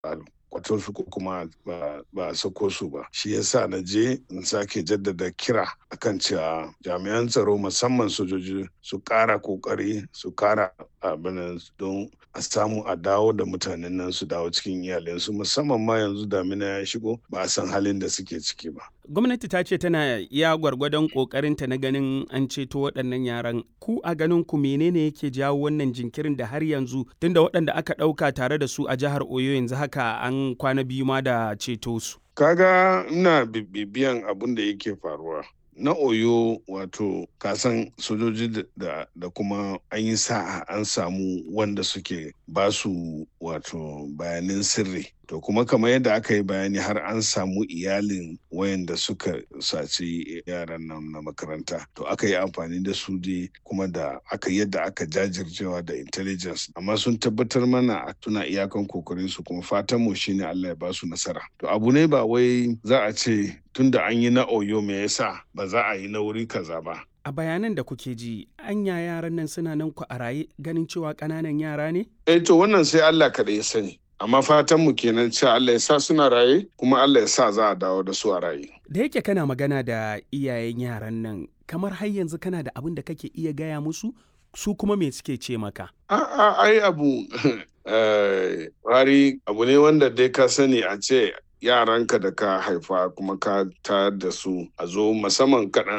kwato su ko kuma ba a sako su ba shi yasa na je in sake jaddada kira akan cewa jami'an tsaro musamman sojoji su kara kokari su kara abin don a samu a dawo da mutanen nan su dawo cikin iyalinsu musamman ma yanzu damina ya shigo ba a san halin da suke ciki ba gwamnati ta ce tana iya gwargwadon kokarinta na ganin an ceto waɗannan yaran ku a ganin ku menene yake jawo wannan jinkirin da har yanzu tunda waɗanda aka ɗauka tare da su a jihar oyo yanzu haka an kwana biyu ma da ceto su kaga ina bibiyan abin da yake faruwa na oyo wato kasan sojoji da, da kuma an yi sa'a an samu wanda suke basu wato bayanin sirri to kuma kamar yadda aka yi bayani har an samu iyalin wayanda suka saci yaran nan na makaranta to aka yi amfani da su dai kuma da aka yadda aka jajircewa da intelligence amma sun tabbatar mana suna iyakan kokarin su kuma fatan mu shine Allah ya ba su nasara to abu ne ba wai za a ce tunda an yi na oyo me yasa ba za a yi na wuri kaza ba a bayanan da kuke ji anya yaran nan suna nan ku a raye ganin cewa ƙananan yara ne eh to wannan sai Allah kaɗai ya sani amma fatan mu kenan cewa Allah ya sa suna raye kuma Allah ya sa za a dawo da su a raye da yake kana magana da iyayen yaran nan kamar har yanzu kana da abin da kake iya gaya musu su kuma me suke ce maka a'a ai abu hari abu ne wanda dai ka sani a ce yaranka da ka haifa kuma ka tayar da su a zo musamman kaɗan